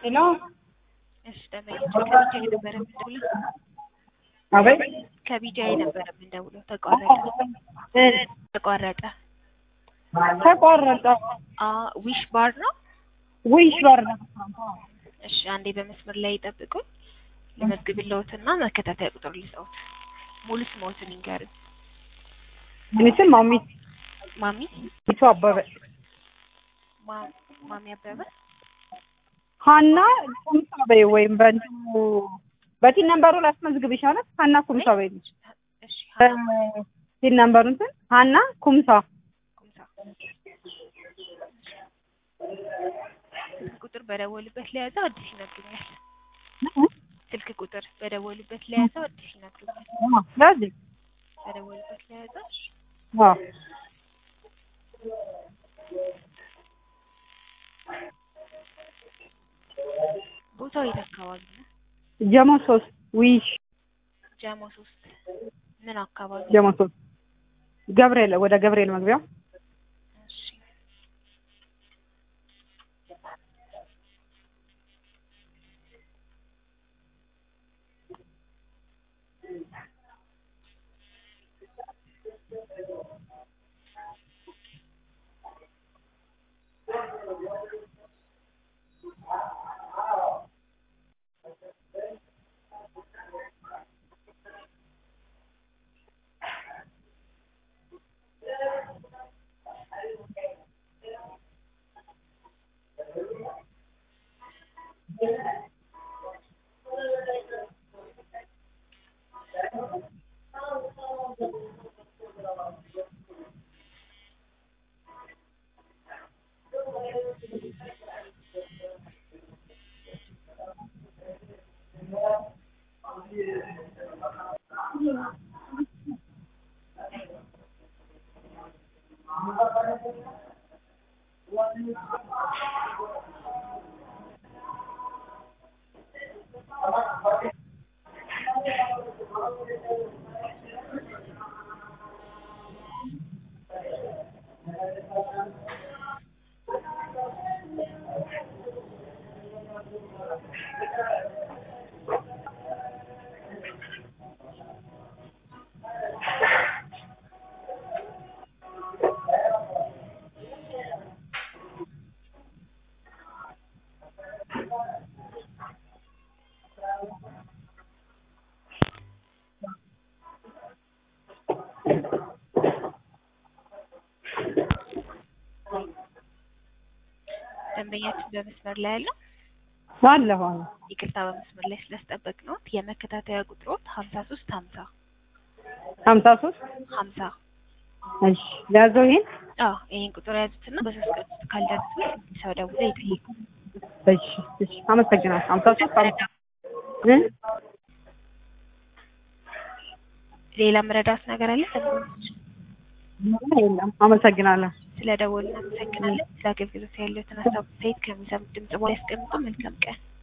ሄሎ እሺ ደንበኛችን ከቢጃይ ነበረ የምንደውለው። አቤት ከቢጃይ ነበረ የምንደውለው። ተቋረጠ እ ተቋረጠ። ተቋረጠ። አ ዊሽ ባር ነው። ውይሽ በር እሺ አንዴ በመስመር ላይ ይጠብቁኝ። ልመዝግብልዎትና መከታተያ ቁጥር ልስጥዎት። ሙሉ ስምዎትን ይንገሩኝ። እኔ ስም ማሚት ማሚ ሚቱ አበበ ማ- ማሚ አበበ ሀና ኩምሳ በይ ወይም በእንትኑ በቲን ነምበሩ ላስመዝግብሽ አለ ሀና ኩምሳ በይ ልጅ እሺ ቲን ነምበሩ እንትን ሀና ኩምሳ ቁምሳ ስልክ ቁጥር በደወሉበት ለያዘው አዲስ ይነግሩኛል። ስልክ ቁጥር በደወሉበት ለያዘው አዲስ ይነግሩኛል። ስለዚህ በደወሉበት ለያዘው እሺ። አዎ ቦታው የት አካባቢ ነው? ጀሞ ሶስት ውይሽ ጃሞ ሶስት ምን አካባቢ? ጀሞ ሶስት ገብርኤል ወደ ገብርኤል መግቢያው እሺ ደንበኛችን በመስመር ላይ ያለው ባለፈው ነው ይቅርታ በመስመር ላይ ስላስጠበቅነዎት የመከታተያ ቁጥሮት ሀምሳ ሶስት ሀምሳ ሀምሳ ሶስት ሀምሳ እሺ ያዘው ይሄን አዎ ይህን ቁጥር ያዙትና በሶስት ቀን ውስጥ ካልደረሱ ሰው ደውለው ይጠይቁ። እሺ እሺ አመሰግናለሁ ሀምሳ ሶስት ሀምሳ እ ሌላ መረዳት ነገር አለ? ደንበኞች የለም አመሰግናለሁ ስለ ደወሉ እናመሰግናለን። ስለ አገልግሎት ያለትን ሀሳብ አስተያየት ከሚሰሙት ድምጽ በኋላ ያስቀምጡ። መልካም ቀን